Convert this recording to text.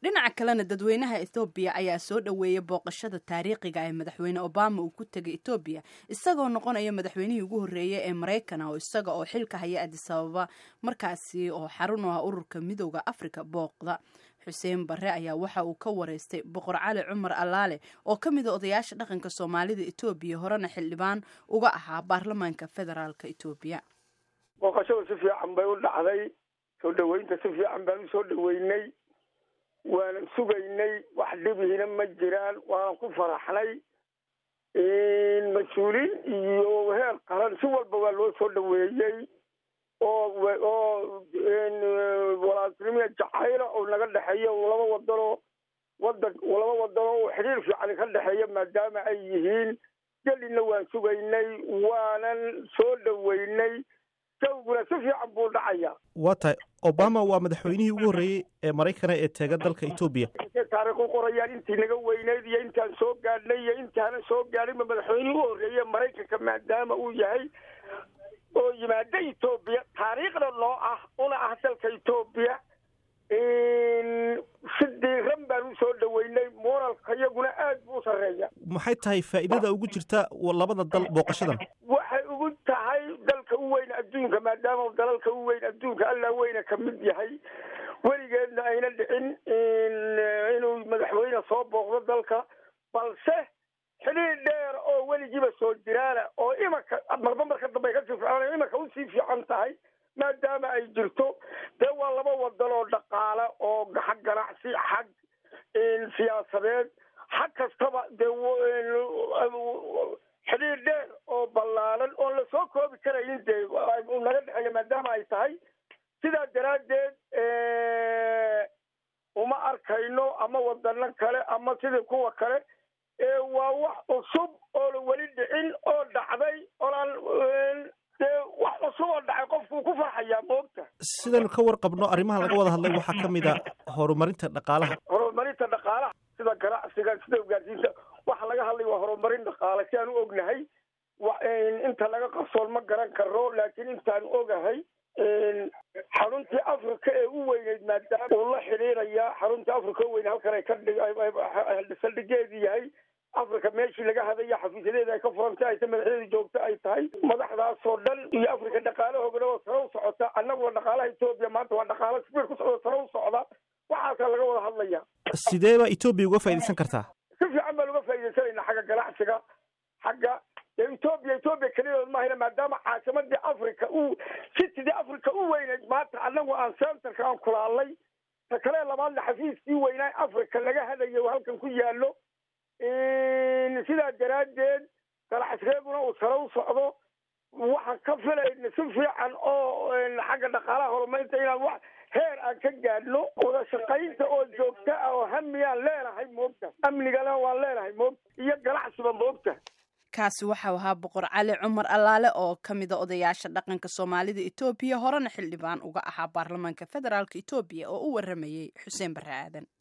dhinaca kalena dadweynaha ethoobiya ayaa soo dhoweeyay booqashada taariikhiga ee madaxweyne obama uu ku tegay etoobiya isagoo noqonaya madaxweynihii ugu horreeyay ee maraykan oo isaga oo xilka haya adisababa markaasi oo xarun u ah ururka midooda afrika booqda xuseen barre ayaa waxa uu ka wareystay boqor cali cumar allaale oo ka mid a odayaasha dhaqanka soomaalida etoobiya horena xildhibaan uga ahaa baarlamaanka federaalk etoobiya booqashada si fiican bay u dhacday soo dhaweynta si fiican baan usoo dhaweynay waanan sugaynay wax dhibihina ma jiraan waanan ku faraxnay mas-uuliin iyo heer qaran si walba waa loo soo dhaweeyey oo oo walaaltinimia jacayla oo naga dhexeeya laba wadanoo wadan laba wadanoo oo xiriir fiican ka dhexeeya maadaama ay yihiin gelina waan sugaynay waanan soo dhaweynay jawguna si fiican buu dhacaya waa tahay obama waa madaxweynihii ugu horreeyey ee maraykana ee teega dalka etoobiya taariikh u qorayaan intii naga weyneyd iyo intaan soo gaadhnay iyo intaanan soo gaadhinba madaxweynihii u horreeye maraykanka maadaama uu yahay oo yimaada etoobiya taariikhda noo ah una ah dalka etoobiya si diiran baan usoo dhaweynay moralka iyaguna aad buu u sarreeya maxay tahay faa'iidada ugu jirta labada dal booqashadan waxay ugu tahay dalka u weyn adduunka maadaama dalalka u weyn adduunka allaa weyna ka mid yahay weligeedna ayna dhicin inuu madaxweyne soo booqdo dalka balse xidhiir dheer oo weligiiba soo jiraana oo imanka marba marka dambe kasii fiicana imanka usii fiican tahay maadaama ay jirto dee waa laba wadan oo dhaqaale oo xag ganacsi xag siyaasadeed xag kastaba dee xidhiir dheer oo ballaaran oon lasoo koobi karayin dee naga dhexeeya maadaama ay tahay sidaa daraaddeed uma arkayno ama wadano kale ama sidii kuwa kale waa wax cusub oona weli dhicin oo dhacday oonaan dee wax cusub oo dhacay qofkuu ku farxayaa moogta sidaynu ka warqabno arrimaha laga wada hadlay waxaa ka mid a horumarinta dhaqaalaha horumarinta dhaqaalaha sida ganacsiga sida ugaarsiinta waxa laga hadlay waa horumarin dhaqaale si aan u ognahay inta laga qarsoon ma garan karo laakiin intaan ogahay xaruntii africa ee u weyneyd maadaama uu la xidhiirayaa xaruntii africa u weyn halkan ay ka saldhigeedu yahay africa meeshii laga hadaya xafiisyadeeda ay ka furantay ayta madaxdeeda joogta ay tahay madaxdaasoo dhan iyo africa dhaqaalahoogana oo sare u socota annaguna dhaqaalaha etoobiya maanta waa dhaqaalo sbiir ku socda sare u socda waxaasaa laga wada hadlaya sidee baa etoobiya uga faaidaysan kartaa si fiican baan uga faaidaysanayna xagga ganacsiga xagga etoobiya etoobiya keliyadood mahayna maadaama caasimadii africa u citidii africa u weyneyd maanta annagu aan centerka aan kulaalnay ta kale labaadna xafiiskii weynaa africa laga hadayo halkan ku yaalo sidaa daraaddeed ganacsigeeduna uu sare u socdo waxaan ka filayna si fiican oo xagga dhaqaalaha horumarinta inaan wax heer aan ka gaadhno wada shaqaynta oo joogta ah oo hamiyaan leenahay moogta amnigana waan leenahay moogta iyo ganacsiba moogta kaasi waxau ahaa boqor cali cumar allaale oo ka mida odayaasha dhaqanka soomaalida etoobiya horena xildhibaan uga ahaa baarlamaanka federaalk etoobiya oo u waramayey xuseen barre aadan